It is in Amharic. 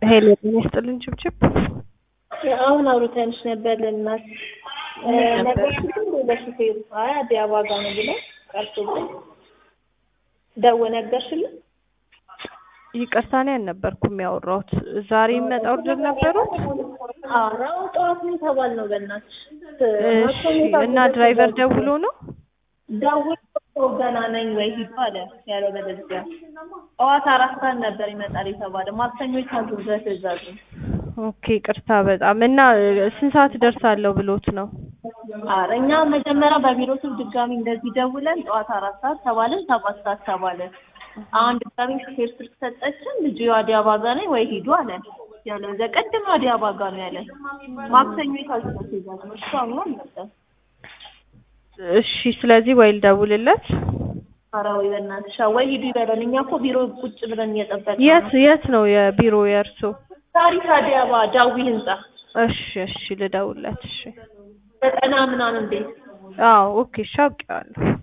ሄሎ ጤና ይስጥልኝ ችብችብ አሁን አውርተንሽ ነበር ልናት ምን ነበር? ነገርሽልኝ ለሹፌሩ አይ አዲስ አበባ ጋር ነው ብለው ቀርቶብኝ ደው ነገርሽልኝ ይቅርታ እኔ አልነበርኩም ያወራሁት። ዛሬ የሚመጣ ኦርደር ነበሩት? ኧረ ጠዋት ነው የተባልነው በእናትሽ እሺ እና ድራይቨር ደውሎ ነው? ደውሎ ገና ነኝ ወይ ሂዱ አለ ያለው በለዚያ ጠዋት አራት ሰዓት ነበር ይመጣል የተባለ ማክሰኞ የታዘዘ ትእዛዝ ነው ኦኬ ይቅርታ በጣም እና ስንት ሰዓት ደርሳለሁ ብሎት ነው? ኧረ እኛ መጀመሪያ በቢሮ ስም ድጋሚ እንደዚህ ደውለን ጠዋት አራት ሰዓት ተባለን ሰባት ሰዓት ተባለን አሁን ድጋሚ ሹፌር ስልክ ሰጠችን ልጁ አዲስ አበባ ጋር ነኝ ወይ ሂዱ አለ ያለው እዚያ ቀድሞ አዲስ አበባ ጋር ነው ያለ ማክሰኞ የታዘዘ ትእዛዝ ነው እሱ አምኖ አልመጣም እሺ ስለዚህ ወይ ልደውልለት። ኧረ ወይ በእናትሽ ወይ ሂዱ ይበለን እኛ እኮ ቢሮ ቁጭ ብለን እየጠበቅን የት የት ነው የቢሮ የእርሶ? ታሪክ አዲስ አበባ ዳዊ ህንጻ እሺ እሺ ልደውልለት። እሺ ዘጠና ምናምን ቤት አዎ ኦኬ እሺ አውቄዋለሁ።